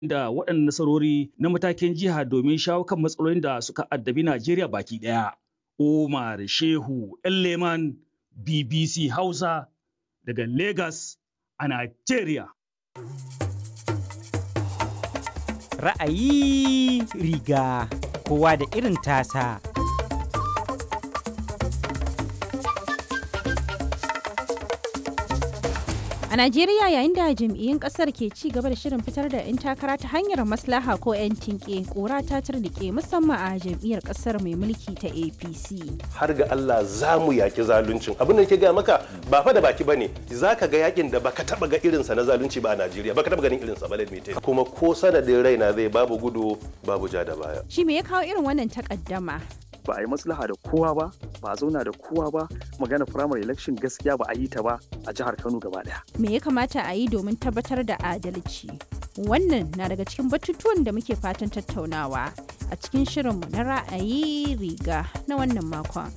da waɗannan nasarori na matakin jiha domin shawo kan matsalolin da suka addabi Najeriya baki ɗaya. Umar Shehu Leman BBC Hausa daga Lagos a Najeriya. Ra'ayi riga kowa da irin tasa. A Najeriya yayin da jam'iyyun kasar ke ci gaba da shirin fitar da 'yan takara ta hanyar maslaha ko 'yan tinke kora ta turnike musamman a jam'iyyar kasar mai mulki ta APC. Har ga Allah za mu yaki zaluncin. Abin da ke gaya maka ba fa da baki bane. Za ka ga yakin da baka taba ga irinsa na zalunci ba a Najeriya. Baka taba ganin irinsa ba lalmite. Kuma ko sanadin raina zai babu gudu babu ja da baya. Shi me ya kawo irin wannan takaddama? ba a yi maslaha da kowa ba ba a zauna da kowa ba magana primary election gaskiya ba a yi ta ba a jihar kano gaba daya Me ya kamata a yi domin tabbatar da adalci? Wannan na daga cikin batutuwan da muke fatan tattaunawa a cikin shirinmu na ra'ayi riga na wannan makon.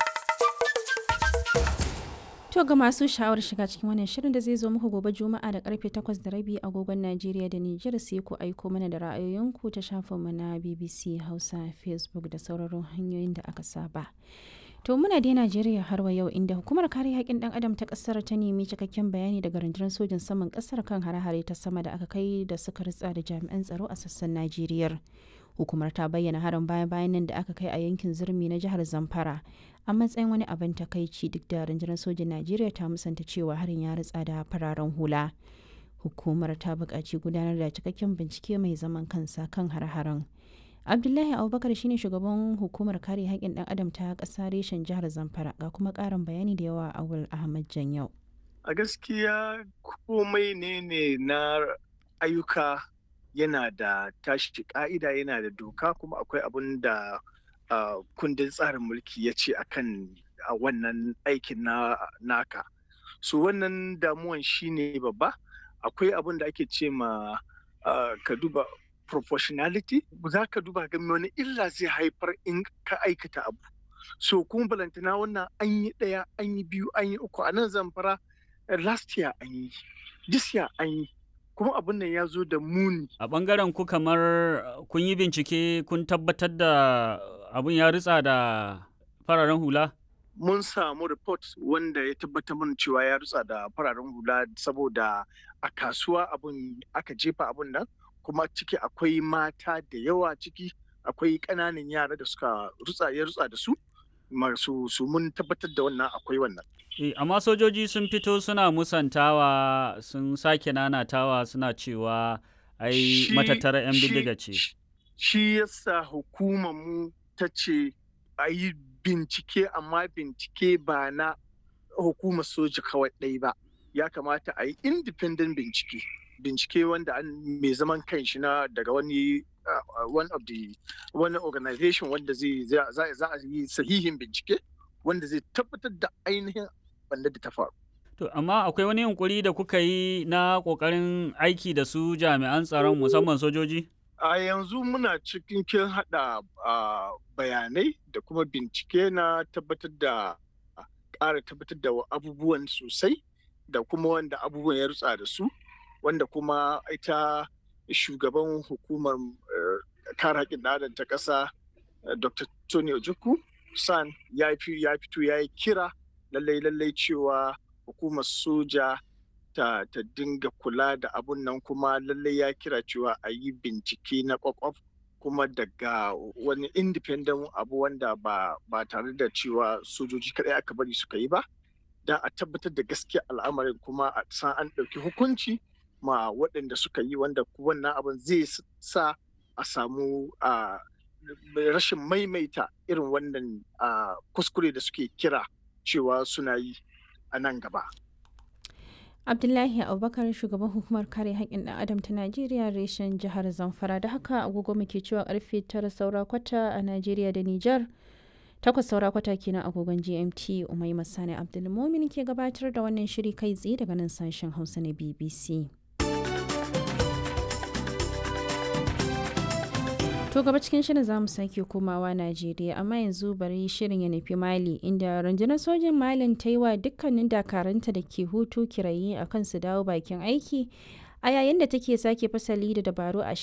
To ga masu sha'awar shiga cikin wannan shirin da zai zo muku gobe Juma'a da karfe 8 da rabi agogon Najeriya da Nijar sai ku aiko mana da ra'ayoyinku ta shafinmu na BBC Hausa, Facebook da sauraron hanyoyin da aka saba. To muna dai Najeriya har wa yau inda hukumar kare haƙƙin ɗan adam ta ƙasar ta nemi cikakken bayani daga rundunar sojin saman ƙasar kan hare-hare ta sama da aka kai da suka ritsa da jami'an tsaro a sassan Najeriya. Hukumar ta bayyana harin baya-bayan nan da aka kai a yankin zurmi na jihar Zamfara a matsayin wani abin takaici duk da rundunar sojin Najeriya ta musanta cewa harin ya ritsa da fararen hula. Hukumar ta buƙaci gudanar da cikakken bincike mai zaman kansa kan har-haren. Abdullahi Abubakar shine shugaban hukumar kare haƙƙin ɗan adam ta ƙasa reshen jihar Zamfara ga kuma ƙarin bayani da yawa Awul Ahmad Janyau. A gaskiya komai ne ne na ayyuka yana da tashi ka'ida yana da doka kuma akwai abin da uh, kundin tsarin mulki ya ce akan a wannan aikin na naka so wannan damuwan shine babba akwai abin da ake ce ma uh, ka duba proportionality za ka duba ga wani illa zai haifar in ka aikata abu so kuma balantana wannan an yi ɗaya an yi biyu an yi uku a nan zamfara last year an yi this year an yi kuma abin nan ya zo da muni. A ɓangaren ku kamar kun yi bincike kun tabbatar da abin ya ritsa da fararen hula? Mun samu report wanda ya tabbatar mana cewa ya ritsa da fararen hula saboda a kasuwa abin aka jefa abin nan kuma ciki akwai mata da yawa ciki akwai ƙananan yara da suka rutsa ya rutsa da su masu su mun tabbatar da wannan akwai wannan. E, amma sojoji sun fito suna musantawa sun sake nanatawa suna cewa ai matattara 'yan bindiga ce. Shi yasa hukumar mu ta ce a yi bincike amma bincike ba na hukumar soja kawai ɗai ba. Ya kamata a yi independent bincike. Bincike wanda an mai zaman kanshi na daga wani uh, one of the wani organization wanda zai za a yi sahihin bincike wanda zai tabbatar da ainihin wanda da ta faru. To, amma akwai wani yunkuri da kuka yi na ƙoƙarin aiki da su jami'an tsaron musamman sojoji? A yanzu muna cikin kin haɗa bayanai da kuma bincike na tabbatar da ƙara tabbatar da abubuwan sosai da kuma wanda abubuwan ya rutsa da su wanda kuma ita shugaban hukumar kare haƙƙin ɗan ta ƙasa Dr. Tony Ojukwu San ya fito ya yi kira lallai lallai cewa hukumar soja ta, ta dinga kula da abun nan kuma lallai ya kira cewa a yi bincike na kwakwaf kuma daga wani independent abu wanda ba, ba tare da cewa sojoji kadai aka bari suka yi ba don a tabbatar da gaskiya al'amarin kuma a san an ɗauki hukunci ma waɗanda suka yi wanda wannan abin zai sa a samu uh, rashin maimaita irin wannan uh, kuskure da suke kira cewa suna yi a nan gaba. Abdullahi Abubakar shugaban hukumar kare haƙƙin ɗan adam ta Najeriya reshen jihar Zamfara da haka agogo muke cewa karfe tara saura kwata a Najeriya da Nijar. Takwas saura kwata kenan agogon GMT Umai Masani Abdulmumin ke gabatar da wannan shiri kai tsaye daga nan sashen Hausa na BBC. To gaba cikin shirin za mu sake komawa Najeriya amma yanzu bari shirin ya nufi Mali inda rundunar sojin Malin ta yi wa dukkanin dakaranta da ke hutu kirayi a kan su dawo bakin aiki a yayin da take sake fasali da dabaru a